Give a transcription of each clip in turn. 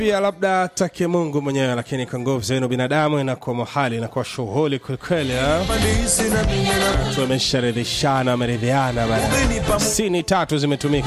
pia labda take mungu mwenyewe lakini kwa nguvu zenu binadamu inakuwa muhali inakuwa shughuli kwelikweli ha? tumesharidhishana wameridhiana bana sini tatu zimetumika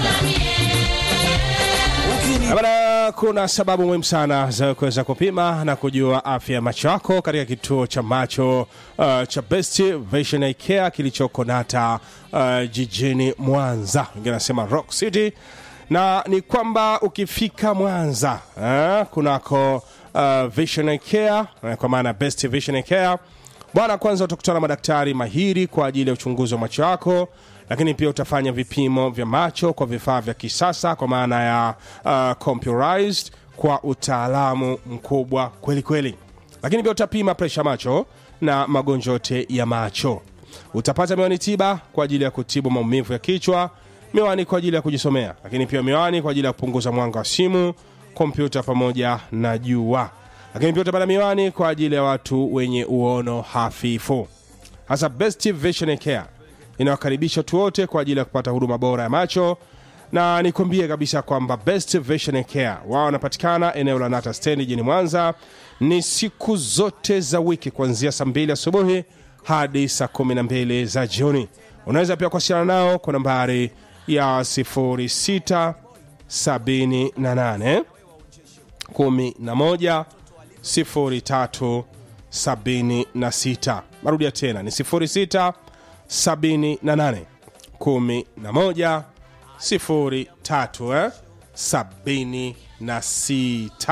Bana, kuna sababu muhimu sana za kuweza kupima na kujua afya ya macho yako katika kituo cha macho uh, cha Best Vision Eye Care kilichoko Nata uh, jijini Mwanza, wengine wanasema Rock City, na ni kwamba ukifika Mwanza uh, kunako uh, Vision Eye Care uh, kwa maana Best Vision Eye Care bwana, kwanza utakutana na madaktari mahiri kwa ajili ya uchunguzi wa macho yako lakini pia utafanya vipimo vya macho kwa vifaa vya kisasa kwa maana ya uh, computerized kwa utaalamu mkubwa kweli kweli lakini pia utapima presha macho na magonjwa yote ya macho utapata miwani tiba kwa ajili ya kutibu maumivu ya kichwa miwani kwa ajili ya kujisomea lakini pia miwani kwa ajili ya kupunguza mwanga wa simu kompyuta pamoja na jua lakini pia utapata miwani kwa ajili ya watu wenye uono hafifu hasa best vision care inawakaribisha watu wote kwa ajili ya kupata huduma bora ya macho na nikwambie kabisa kwamba best vision care wao wanapatikana eneo la nata stendi jijini mwanza ni siku zote za wiki kuanzia saa mbili asubuhi hadi saa kumi na mbili za jioni unaweza pia kuwasiliana nao kwa nambari ya 0678 11 0376 marudia tena ni 06 78 11 03 eh? 76